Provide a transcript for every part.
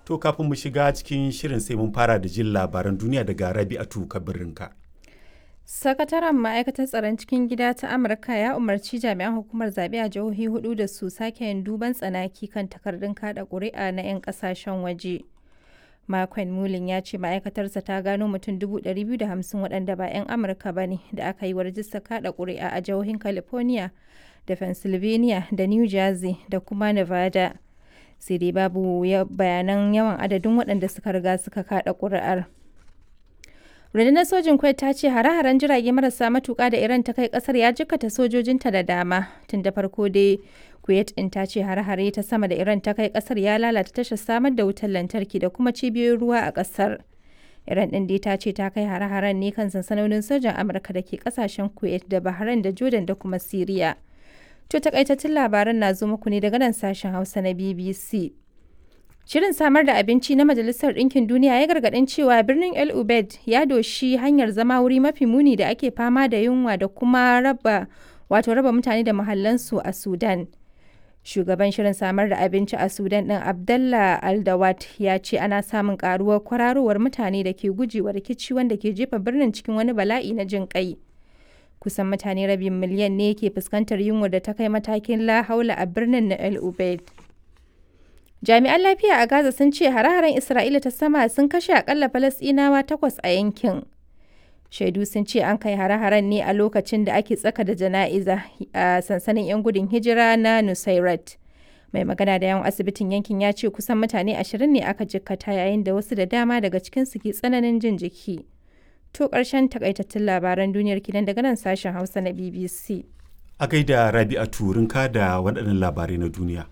To kafin mu shiga cikin shirin sai mun fara da jin labaran duniya daga Rabi'atu Kabirinka. Sakataren ma'aikatar tsaron cikin gida ta Amurka ya umarci jami'an hukumar zaɓe a jihohi hudu da su sake yin duban tsanaki kan takardun kada ƙuri'a na 'yan ƙasashen waje. Makon Mulin ya ce ma'aikatarsa ta gano mutum 250 waɗanda ba 'yan Amurka ba ne da aka yi wa rajista kada ƙuri'a a jihohin California da Pennsylvania da New Jersey da kuma Nevada. Sai dai babu bayanan yawan adadin waɗanda suka riga suka kada ƙuri'ar. rundunar sojin kuwait ta ce hare-haren jirage marasa matuka da iran ta kai kasar ya jikkata sojojinta da dama tun da farko dai kuwait din ta ce hare-hare ta sama da iran ta kai kasar ya lalata tashar samar da wutar lantarki da kuma cibiyoyin ruwa a kasar iran din dai ta ce ta kai hare-haren ne kan sansanonin sojan amurka da ke kasashen kuwait da bahrain da jordan da kuma syria to takaitattun labaran na zo muku ne daga nan sashen hausa na bbc Shirin samar da abinci na Majalisar Ɗinkin Duniya ya gargaɗin cewa birnin El Ubaid ya doshi hanyar zama wuri mafi muni da ake fama da yunwa da kuma raba wato raba mutane da mahallansu a Sudan. Shugaban shirin samar da abinci a Sudan ɗin Abdallah Aldawat ya ce ana samun ƙaruwar kwararowar mutane da ke gujewa rikici wanda ke jefa birnin cikin wani bala'i na jin ƙai. Kusan mutane rabin miliyan ne ke fuskantar yunwa da ta kai matakin la haula a birnin na El Ubaid. Jami'an lafiya a Gaza sun ce hare-haren Isra'ila ta sama sun kashe akalla Falasɗinawa takwas a yankin. Shaidu sun ce an kai hare-haren ne a lokacin da ake tsaka da jana'iza a sansanin 'yan gudun hijira na Nusairat. Mai magana da yawan asibitin yankin ya ce kusan mutane ashirin ne aka jikkata yayin da wasu da dama daga cikinsu ke tsananin jin jiki. To ƙarshen takaitattun labaran duniyar kidan daga nan sashen Hausa na BBC. A gaida Rabi'atu Rinka da waɗannan labarai na duniya.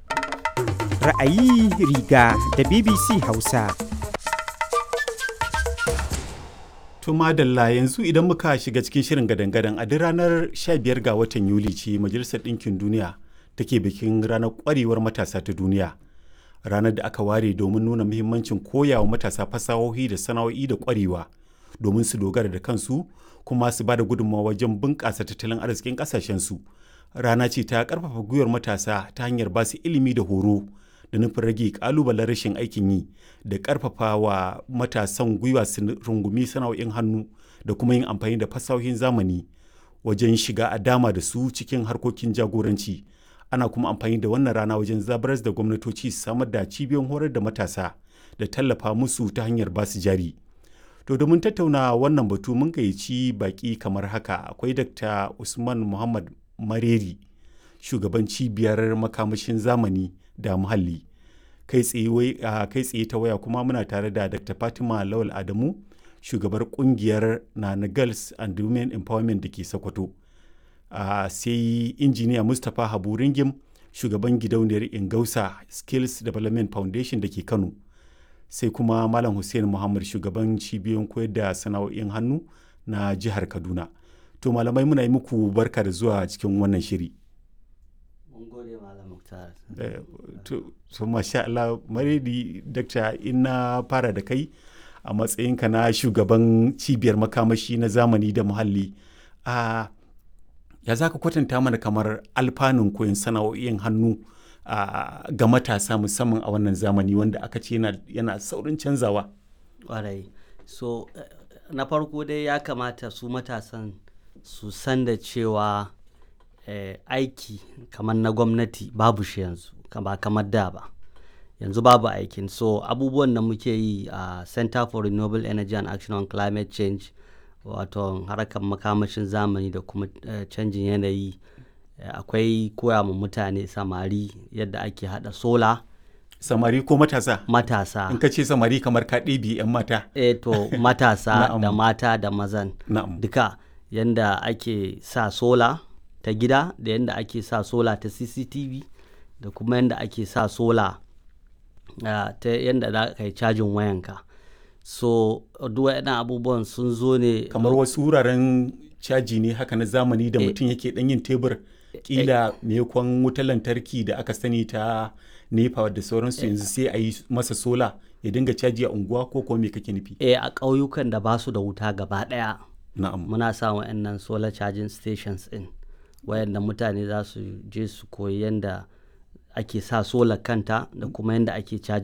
ra'ayi riga da BBC Hausa. To madalla yanzu idan muka shiga cikin shirin gadan-gadan a duk ranar 15 ga watan Yuli ce Majalisar Ɗinkin Duniya take bikin ranar ƙwarewar matasa ta duniya. Ranar da aka ware domin nuna muhimmancin koyawa matasa fasahohi da sana'o'i da ƙwarewa domin su dogara da kansu kuma su ba da gudunmawa wajen bunƙasa tattalin arzikin ƙasashensu. Rana ce ta ƙarfafa gwiwar matasa ta hanyar ba su ilimi da horo da nufin rage kalubalen rashin aikin yi da karfafa wa matasan gwiwa su rungumi sana'o'in hannu da kuma yin amfani da fasahohin zamani wajen shiga a dama da su cikin harkokin jagoranci ana kuma amfani da wannan rana wajen zabaras da gwamnatoci su samar da cibiyoyin horar da matasa da tallafa musu ta hanyar basu jari to domin tattauna wannan batu mun gayyaci baki kamar haka akwai dr usman muhammad mareri shugaban cibiyar makamashin zamani da muhalli kai tsaye ta waya kuma muna tare da dr fatima lawal adamu shugabar kungiyar nana girls and women empowerment da ke sokoto sai injiniya mustapha habu ringim shugaban gidauniyar ingausa skills development foundation da ke kano sai kuma malam hussein muhammad shugaban cibiyoyin koyar da sana'o'in hannu na jihar kaduna to malamai muna yi muku barka da zuwa cikin wannan shiri to masha Allah maridi dakta ina fara da kai a matsayinka na shugaban cibiyar makamashi na zamani da muhalli a ya za ka kwatanta mana kamar alfanun koyon sana'o'in hannu ga matasa musamman a wannan zamani wanda aka ce yana saurin canzawa ƙwarai so na farko dai ya kamata su matasan su san da cewa eh, aiki kamar na gwamnati babu shi yanzu ba kamar da ba yanzu babu aikin so abubuwan da muke yi a uh, center for renewable energy and action on climate change wato harkar makamashin zamani da kuma uh, canjin yanayi uh, akwai koya ma mutane samari yadda ake hada sola samari ko matasa matasa in ka ce samari kamar ka ɗebi 'yan mata e to matasa da mata da mazan duka yadda ake sa sola ta gida da yadda ake sa sola ta cctv da kuma yadda ake sa sola uh, ta yadda za ka yi cajin wayanka so duk waɗannan abubuwan sun zo ne kamar wasu wuraren caji ne haka na zamani da mutum yake ɗan yin tebur kila maimakon wutar lantarki da aka sani ta nepa da sauransu yanzu sai a yi masa sola ya dinga caji a unguwa ko kuma me kake nufi eh a ƙauyukan da ba su da wuta gaba ɗaya na'am muna sa wa'annan solar charging stations in wayanda mutane za su je su koyi yadda ake sa solar kanta da kuma yadda ake caji